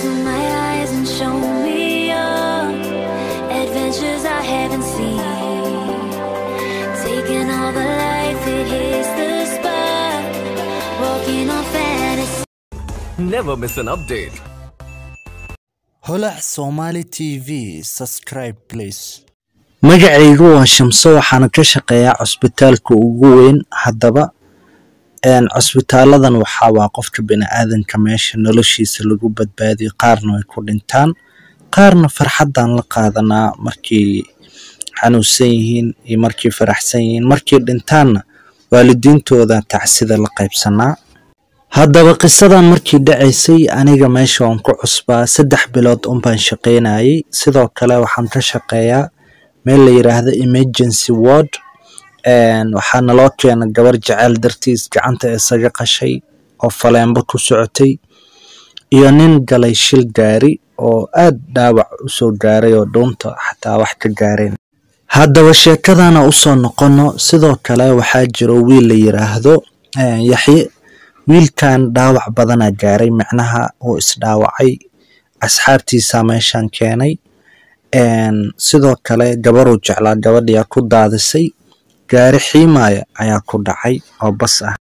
to my eyes and show me your adventures I haven't seen. Taking all the life, it hits the spot. Walking on fantasy. Never miss an update. holac somali t v subscribe please magacaygu waa shamso waxaana ka shaqeeyaa cusbitaalka ugu weyn haddaba een, cusbitaaladan waxaa waa qofka biniaadanka meesha noloshiisa lagu badbaadiyo qaarna way ku dhintaan qaarna farxadan la qaadanaa markii xanuunsan yihiin iyo markii faraxsan yihiin markii dhintaanna waalidiintooda tacsida la qaybsanaa haddaba qisadan markii dhacaysay aniga meesha waan ku cusbaa saddex bilood unbaan shaqaynayay sidoo kale waxaan ka shaqeeyaa meel la yiraahdo emergency ward een, waxaa naloo keena gabar jecel dartiis gacanta isaga qashay oo faleenbo ku socotay iyo nin galay shil gaari oo aad dhaawac usoo gaaray oo dhuunta xataa wax ka gaareen haddaba sheekadana usoo noqono sidoo kale waxaa jiro wiil la yiraahdo een, yaxye wiilkan dhaawac badana gaaray micnaha uu isdhaawacay asxaabtiisa meeshan keenay een, sidoo kale gabaruu jeclaa gabadhiyaa ku daadisay gaari xiimaya ayaa ku dhacay oo bas ah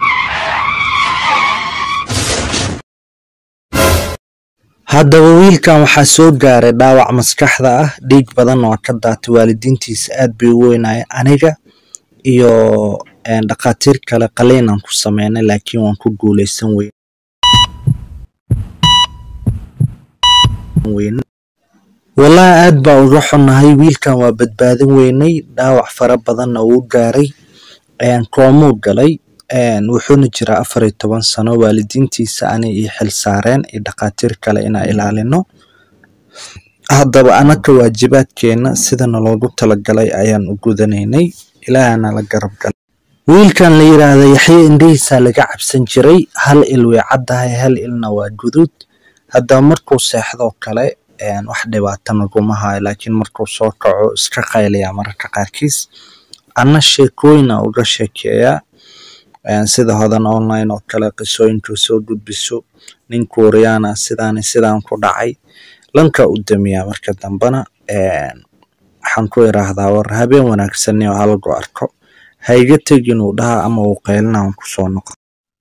haddaba wiilkan waxaa soo gaaray dhaawac maskaxda ah dhiig badan oo ka daatay waalidiintiisa aad bay u weynaya aniga iyo een, dhakhaatiir kale qaliinaan ku sameynay laakiin waan ku guuleysan weyn weyn wallaahi aad baa uga xunnahay wiilkan waa badbaadin weynay dhaawac fara badanna wuu gaaray een, koomuu galay een, wuxuuna jiraa afar iyo toban sano waalidiintiisa ani ii xil saareen iyo dhakhaatiir kale inaan ilaalino haddaba anaka waajibaadkeena sidana loogu talagalay ayaan u gudanaynay ilaahana la garab galay wiilkan la yiraahdo yaxye indhihiisa laga cabsan jiray hal il way caddahay hal ilna waa guduud haddaba markuu seexdoo kale een, wax dhibaato naguma hayo laakiin markuu soo kaco iska qayliyaa mararka qaarkiis anna sheekooyina uga sheekeeyaa een, sida hodan online oo kale qisooyinka soo gudbiso nin kuuriyaan sidaani sidaan ku dhacay lanka u damiyaa marka dambana een, waxaan ku iraahdaa war habeen wanaagsanni oo halagu arko ha iga tegin uu dhaha ama uu qaylina aan kusoo noqo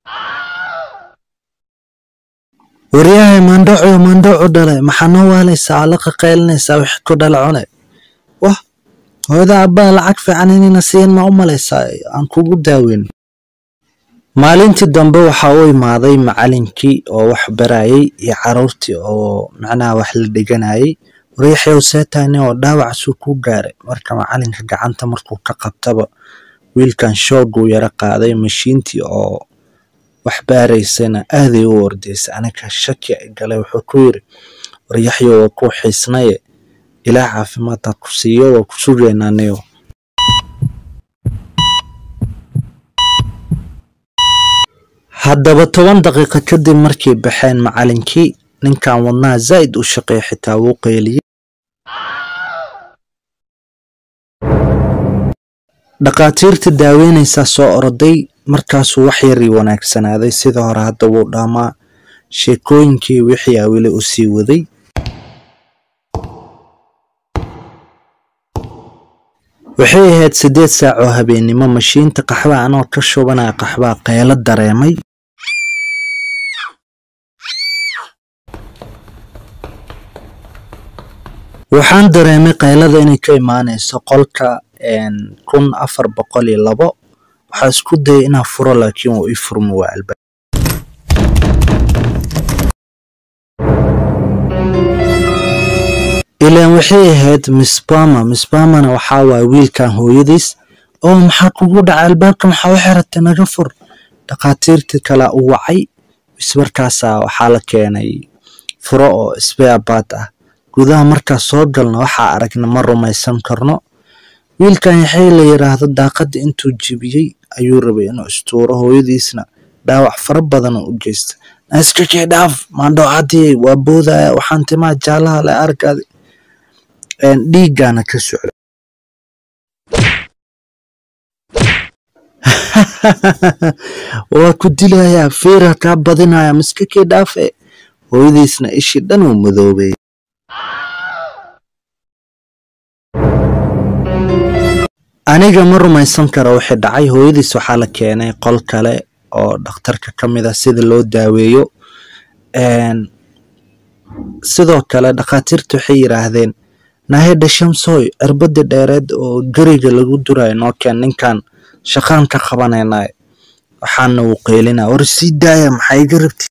waryahay maandhaco maandhaco dhale maxaa noo waalaysaa alaqa qaylinaysaa wixii ku dhala cune wah hooyada abbaa lacag fiican inayna siin ma u malaysaa aan kugu daaweyn maalintii dambe waxaa u imaaday macalinkii oo wax barayay iyo caruurtii oo macnaha wax la dhiganayay waryaxyow seetani oo dhaawacasuu ku gaaray marka macalinka gacanta markuu ka qabtaba wiilkan shooguu yara qaaday mashiintii oo wax baaraysana aaday u ordaysay aniga shaki galay wuxuu ku yiri waryaxyo waa ku xiisnaye ilaah caafimaad ha ku siiyo waa ku sugaynaa niyo haddaba toban daqiiqo kadib markay baxeen macalinkii ninkan wadnaha zaa'id u shaqeeya xitaa wuu qayliyey dhakhaatiirta daaweynaysaa soo oroday markaasuu wax yarii wanaagsanaaday sida hore hadda wuu dhaamaa sheekooyinkii wixii aa weli u sii waday waxay ahayd siddeed saac oo habeennimo mashiinta qaxbaha anoo ka shubanaya qaxbaha qaylo dareemay waxaan dareemay qaylada inay ka imaanayso qolka een, kun afar boqol iyo labo waxaa isku dayay inaan furo laakiin wuu ii furmi waa albaab ilaan waxay ahayd miss bama miss bamana waxaa waaya wiilkan hooyadiis oo maxaa kugu dhacay albaabka maxaa u xiratay naga fur dhakhaatiirtii kale u wacay bis markaasaa waxaa la keenay furo oo speabat ah gudaha markaa soo galna waxaa aragna ma rumaysan karno wiilkan yaxay la yiraahdo daaqadda intuu jebiyey ayuu rabay inuu istuuro hooyadiisna dhaawac fara badan oo u geysta iska kee dhaaf maandhocadii waa boodaya waxaan timaa jaalaha le arkaadi dhiiggaana ka socda waa ku dilayaa feera kaa badinaya miska kee dhaafe hooyadiisna ishii dhan uu madoobay aniga ma rumaysan karo wixii dhacay hooyadiis waxaa la keenay qol kale oo dhakhtarka ka mid ah sida loo daaweeyo sidoo kale dhakhaatiirta waxay yidhaahdeen nahedha shamsooy cirbadii dheereed oo geriga lagu durayo noo keen ninkan shaqaan ka qabanaynay waxaana wuu qeylina war sii daaya maxaa iga rabti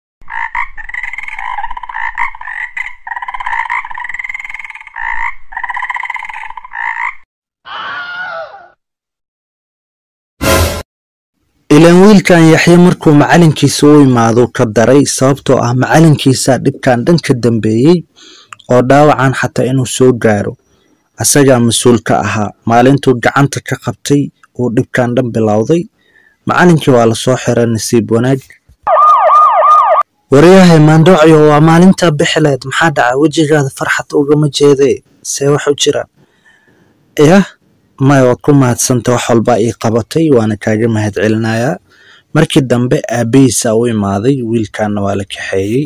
ilaan wiilkan yaxye markuu macalinkiisa u imaado ka daray sababtoo ah macalinkiisa dhibkan dhan ka dambeeyey oo dhaawacan xataa inuu soo gaaro asagaa mas-uul ka ahaa maalintuu gacanta ka qabtay uu dhibkan dhan bilowday macalinkii waa lasoo xiray nasiib wanaag waryahay maandhocyo waa maalintaa bixileed maxaa dhaca wejigaada farxad ugama jeedee see wax u jiraan yah maya waad ku mahadsanta wax walbaa ii qabatay waana kaaga mahad celinayaa markii dambe aabbahiisa u imaaday wiilkaana waa la kaxeeyey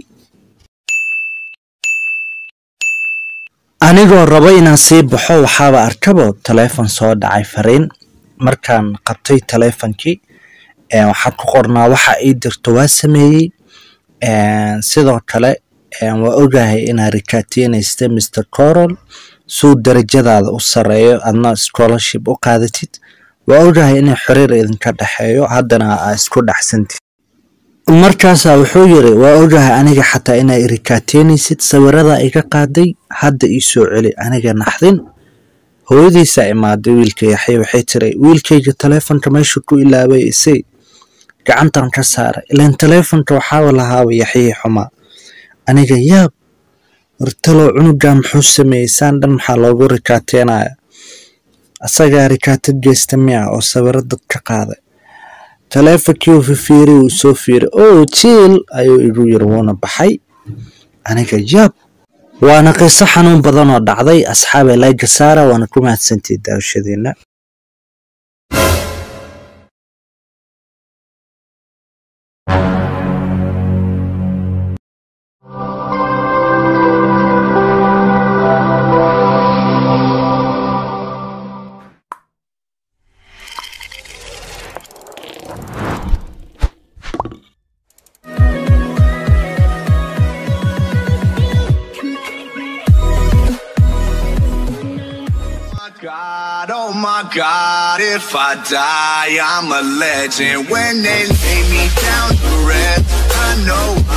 anigoo rabo inaan sii baxo waxaaba arkabo taleefon soo dhacay fariin markaan qabtay taleefonkii waxaa ku qornaa waxa ii dirto waa sameeyey sidoo kale waa ogahay inaad rikaatiinaysta mr corol suu darajadaada u sareeyo adna scholarship u qaadatid waa ogahay inay xiriir idinka dhexeeyo haddana aa isku dhexsantid markaasaa wuxuu yiri waa ogahay aniga xataa inaa irikaateynaysid sawiradaa iga qaaday hadda ii soo celi aniga naxdin hooyadiisaa imaaday wiilka yaxye waxay tiri wiilkayga taleefonka meeshu ku ilaabay isay gacantan ka saaray ilaan taleefonka waxaaba lahaaba yaxyihii xumaa aniga yaab wartalow cunugan muxuu sameeyey saan dhan maxaa loogu rikaateynaya asagaa rikaatad geysta miya oo sawiro dad ka qaaday taleefonkii uu fifiiri uu soo fiiray oo jiil ayuu igu yiri wuuna baxay aniga yaab waana qiso xanuun badan oo dhacday asxaabee layga saara waana ku mahadsantihi daawashadiina God, oh my God, if I die, I'm a legend. When they lay me down to rest, I know